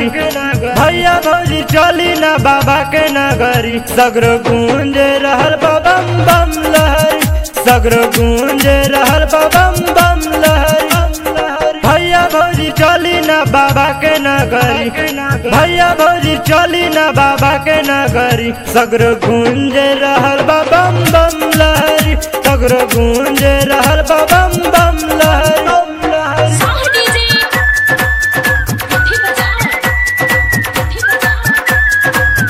नगरी भैया भौजी चली ना बाबा के नगरी सगरो गूंज रहल बा बम बम लहरी सगरो गूंज रहल बा बम बम लहरी भैया भौजी चली ना बाबा के नगरी भैया भौजी चली ना बाबा के नगरी सगरो गूंज रहल बा बम बम लहरी सगरो गूंज रहल बा बम बम लहरी साह डीजे मुट्ठी बजाओ मुट्ठी बजाओ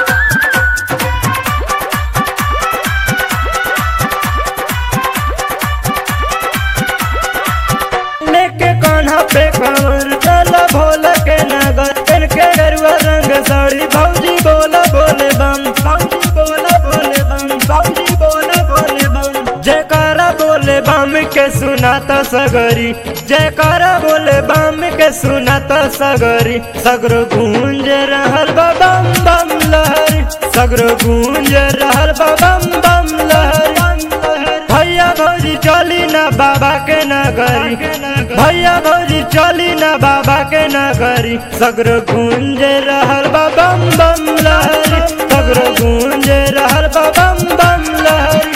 लेके कान्हा पे कमर चला भोला के नगर पेन के गरुआ रंग साड़ी भौजी बोला बोले बम भौजी बोला बोले बम भौजी बोला बोले बम जयकारा बोले बम के सुनाता सगरी जयकारा बोले बम के सुनाता सगरी सगरो गूंज रहल बा बम बम लहरी सगरो गूंज रहल बा बम बम लहरी भैया भौजी चली ना बाबा के नगरी भैया भौजी चली ना बाबा के नगरी सगरो गूंज रहल बा बम बम लहरी सगरो गूंज रहल बा बम बम लहरी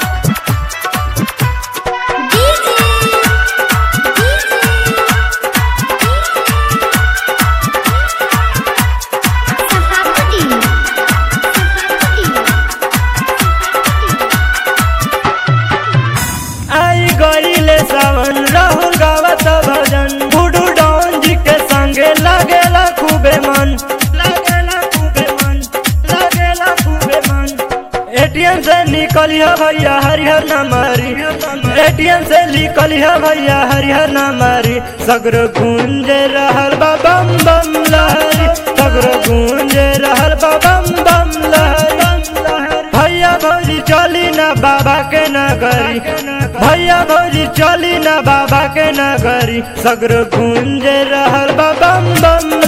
आई गईले सावन राहुल गावत भजन बुडू डॉन जी के संगे लागेला खूबे मन लागेला खूबे मन लागेला खूबे मन एटीएम से निकलिया भैया हरिहर न मारी एटीएम से निकलिया भैया हरिहर न मारी सगरो गूंज रहल बा बम बम लहरी सगरो गूंज रहल बा बम बम लहरी भैया भौजी चली ना बाबा के नगरी भैया भौजी चली ना बाबा के नगरी सगरो गूंज रहल बा बम बम